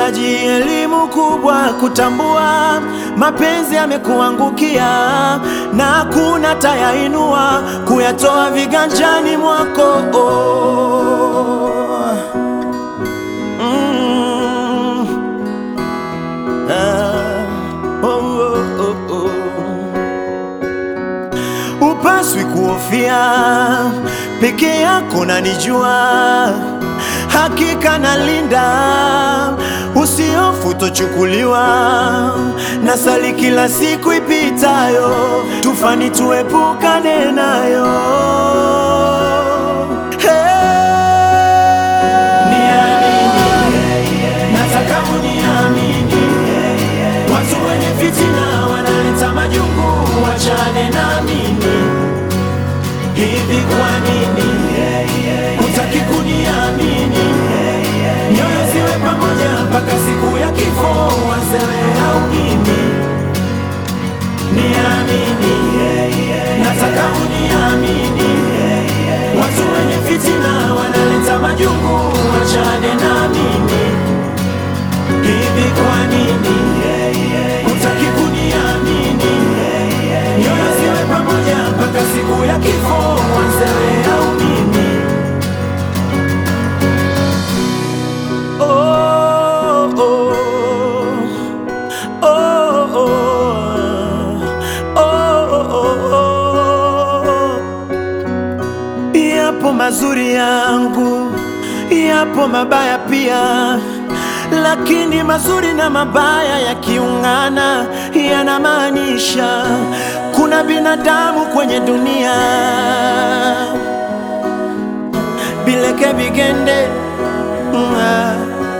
unahitaji elimu kubwa kutambua mapenzi yamekuangukia, na hakuna tayainua kuyatoa viganjani mwako oh. Mm. Ah. Oh, oh, oh, oh. Upaswi kuhofia peke yako, nanijua hakika nalinda, usihofu tochukuliwa na sali kila siku ipitayo, tufani tuepukane nayo. Hey. Nataka uniamini, watu wenye fitina wanaleta majungu, wachane na mimi. Hivi kwa nini hutaki kuniamini? Nyoyo ziwe pamoja mpaka siku ya kifo, wazewe au mimi. Niamini, nataka uniamini, watu wenye fitina wanaleta majungu, wachane na mimi. Hivi kwa nini hutaki kuniamini? Nyoyo ziwe pamoja mpaka siku ya kifo, wazewe au mimi. Oh, oh, oh, oh, oh, oh. Yapo mazuri yangu, yapo mabaya pia, lakini mazuri na mabaya yakiungana yanamaanisha kuna binadamu kwenye dunia. Bileke bigende nga.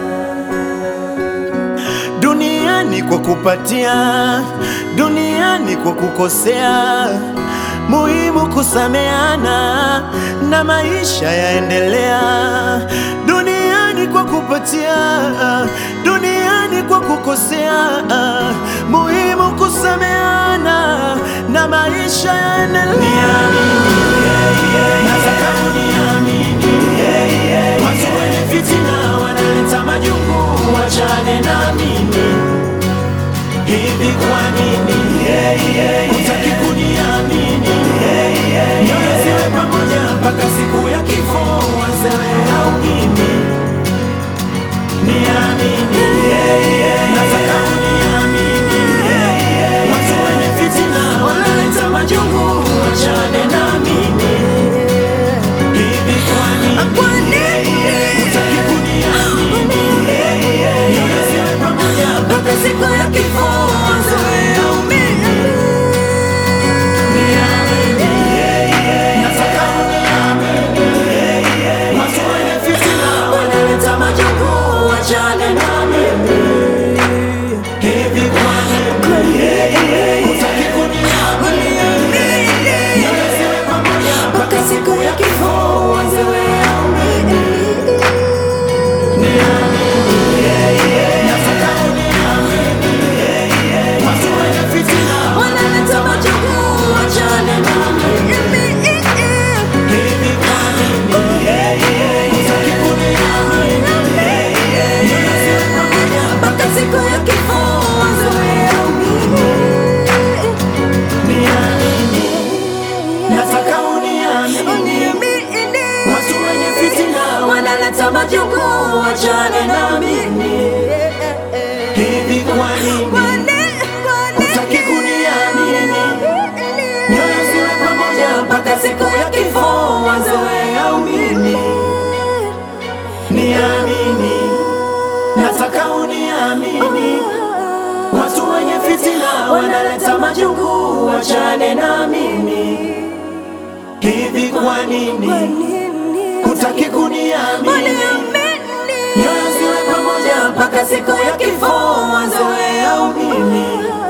duniani kwa kupatia, duniani kwa kukosea. Muhimu kusameana na maisha yaendelea. Duniani kwa kupatia, duniani kwa kukosea. Muhimu kusameana na maisha yaendelea. Nataka uniamini, watu wenye fitina wanaleta majungu, wachane na mimi. Hivi kwa nini hutaki kuniamini? Nyoyo ziwe pamoja mpaka siku ya kifo, wazewe au mimi. Niamini, nataka uniamini, watu wenye fitina wanaleta majungu, wachane na mimi. Hivi kwa nini hutaki kuniamini? Nyoyo ziwe pamoja mpaka siku ya kifo, wazewe au mimi. Niamini, nataka uniamini, watu wenye fitina wanaleta majungu, wachane na mimi. Hivi kwa nini hutaki kuniamini? Nyoyo ziwe pamoja mpaka siku ya kifo, wazewe au mimi. Nataka uniamini, watu wenye fitina Wanaleta majungu, wachane na mimi. Hivi kwa nini hutaki kuniamini? Nyoyo ziwe pamoja Mpaka siku ya kifo, wazoe au mimi. niamini, nataka uniamini, watu wenye fitina Wanaleta majungu, wachane na mimi. Hivi kwa nini hutaki kuniamini? Nyoyo ziwe pamoja mpaka siku ya kifo, wazoe au mimi. Niamini, nataka uniamini, watu wenye fitina wanaleta majungu, wachane na mimi. Hivi kwa nini hutaki kuniamini? Nyoyo ziwe pamoja mpaka siku ya kifo, wazoe au mimi.